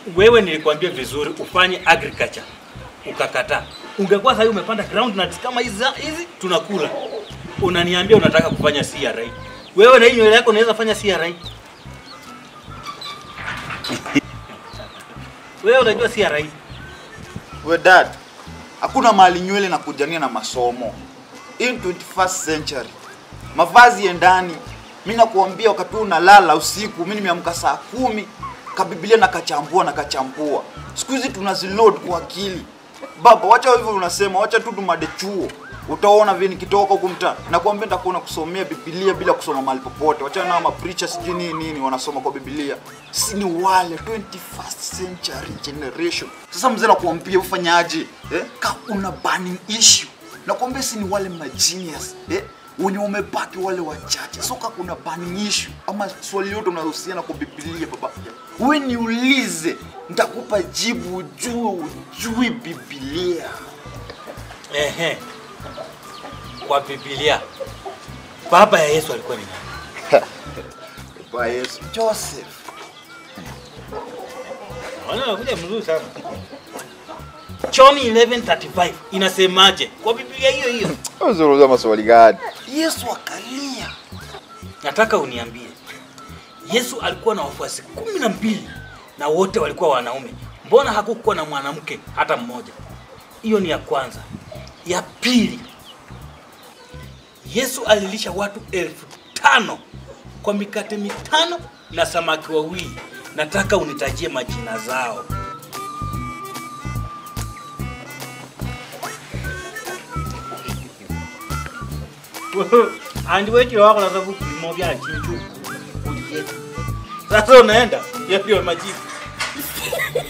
wewe nilikwambia vizuri ufanye agriculture ukakataa. Ungekuwa sasa umepanda groundnuts kama hizi hizi tunakula. Unaniambia unataka kufanya CRA. Wewe na hii nywele yako unaweza fanya CRA? Wewe unajua CRA? We dad, hakuna mahali nywele na kujania na masomo. In 21st century, mavazi ya ndani. Mimi nakuambia wakati huu unalala usiku, mimi nimeamka saa kumi, kabibilia na kachambua na kachambua. Siku hizi tunaziload kwa akili. Baba, wacha hivyo unasema, wacha tu tumade chuo. Utaona vile nikitoka huku mtaa. Nakwambia nitakuwa kusomea Biblia bila kusoma mahali popote. Wacha na ma preachers sijui nini nini wanasoma kwa Biblia. Si ni wale 21st century generation. Sasa mzee nakuambia ufanyaje? Eh? Ka una burning issue. Nakwambia si ni wale ma genius. Eh? wenye wamebaki wale wachache. So kama kuna burning issue ama swali yote unahusiana kwa Biblia baba, wewe niulize, nitakupa jibu ujue ujui Biblia. Ehe. Kwa Biblia. Baba ya Yesu alikuwa ni nani? Baba Yesu, Joseph. Wana unakuja mzuri sana. John 11:35 inasemaje? Kwa Biblia hiyo hiyo. Unazungumza maswali gani? Yesu akalia. Nataka uniambie. Yesu alikuwa na wafuasi kumi na mbili na wote walikuwa wanaume. Mbona hakukuwa na mwanamke hata mmoja? Hiyo ni ya kwanza. Ya pili, Yesu alilisha watu elfu tano kwa mikate mitano na samaki wawili. Nataka unitajie majina zao. andi wekile wako na sababu vipimo vya chinchu. Sasa unaenda? Hiyo ndio majibu.